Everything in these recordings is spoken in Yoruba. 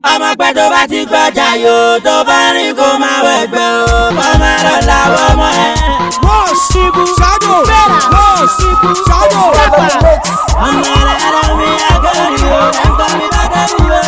ọmọ pẹ́ tó bá ti gbọ́jà yóò tó bá rìn kó máa wẹ̀gbẹ́ o kọ́ máa lọ láwọ́ ọmọ ẹ̀. Mọ̀ṣíbù Shadow Mọ̀ṣíbù Shadow. ọmọ rárá mi àgọ́rì o ẹ̀kọ́ mi bá dẹ́bi o.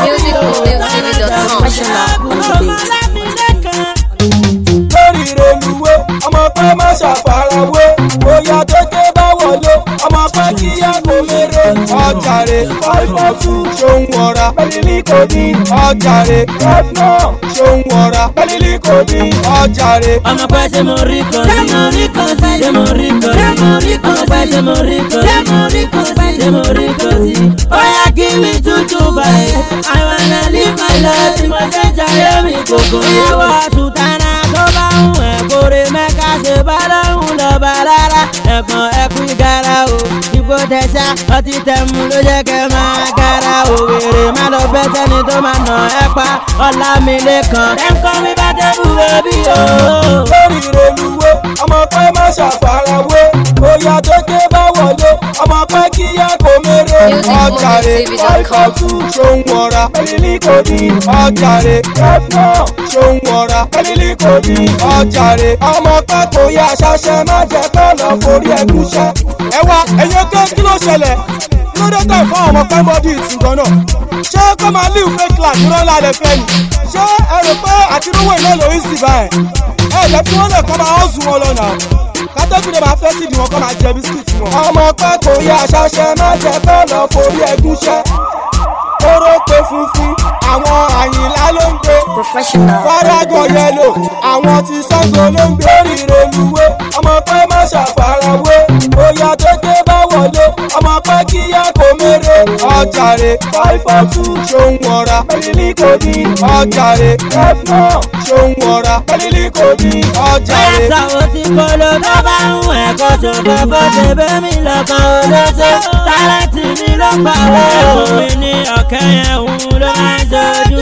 lórí reluwé ọmọ pẹ́ má ṣàfarawé bóyá kéké bá wọlé ọmọ pẹ́ kíyà kò mèrè ọjàre fáìfọ́tù ṣòun wọ̀ra pẹ́lílì kò ní ọjàre fẹ́fúnà ṣòun wọ̀ra pẹ́lílì kò ní ọjàre. ọmọ pẹ́ ṣe mo rí kan sí mo rí kan sí ṣe mo rí kan sí mo rí kan sí ṣe mo rí kan sí mo rí kan sí ṣe mo rí kan sí. ó yá kí mi tútù báyìí I wanna live my life tí mo ṣe jayé mi kòkó. ìyàwó àtúntàrà tó bá ń wẹ̀ kórè mẹ́ka ṣe bá lọ́hùn lọ́ba rárá ẹ̀gbọ́n ẹ̀kú ìgara o ìbò tẹ̀sà ọtí tẹ̀mú ló jẹ́ kẹ́ máa gara o wèrè má lọ bẹ́ sẹ́ni tó máa nà ẹ́ pa ọ̀la mi lẹ́kàn. ẹ̀ńkọ́ mi bá dẹ́rù bẹ́bí o. lórí reluwé ọmọ pẹ́ má ṣàfarawé bóyá kéké bá wọlé ọmọ pẹ́ kíyà kò mèrè ọjàre fáìfọ́tù ṣòun wọ̀ra pẹ́lílì kò ní ọjàre fẹ́fúnà ṣòun wọ̀ra pẹ́lílì kò ní ọjàre ọmọ pẹ́ kò yá ṣaṣẹ́ má jẹ́ kọ́ lọ forí ẹ̀gúnṣẹ́. ẹ wá ẹ̀yin ké kí ló ṣẹlẹ̀ kí ló dé tẹ̀ fún àwọn ọmọ pẹ́ bọ́dí ìtìgbọ́n náà ṣé kó máa live fake life ní rọ́lá lẹ fẹ́ ni ṣé ẹ rò pé àti rówó iná lórí sì báyìí ẹ lẹ fi wọn lè kọ́ máa hàn sùn wọn lọ́nà kátẹ́kùn lè máa fẹ́ sí ìdí wọn kọ́ máa jẹ bisikíìtì wọn. ọmọ pẹ́ kò yá ṣaṣẹ́ má jẹ́ kọ́ lọ forí ẹ̀gúnṣẹ́ kóró pé funfun àwọn àyìnlá ló ń gbé faragan yẹlò àwọn tí sango ló ń gbé rire luwé ọmọ pẹ́ má ṣàfarawé bóyá kéké bá wọlé ọmọ pẹ́ kíyà kò mèrè ọjàre fáìfọ́tù ṣòun wọ̀ra pẹ́lílì kò ní ọjàre fẹ́fúnà ṣòun wọ̀ra pẹ́lílì kò ní ọjàre. Ẹ̀sàwọ̀ tí kolo tó bá ń wẹ̀ kó ṣòfò bó ṣe bẹ́ mi lọ́kàn olóṣè. Tálẹ́ǹtì mi ló pa owó. Òun mi ní ọ̀kẹ́ yẹn òun ló máa ń ṣojú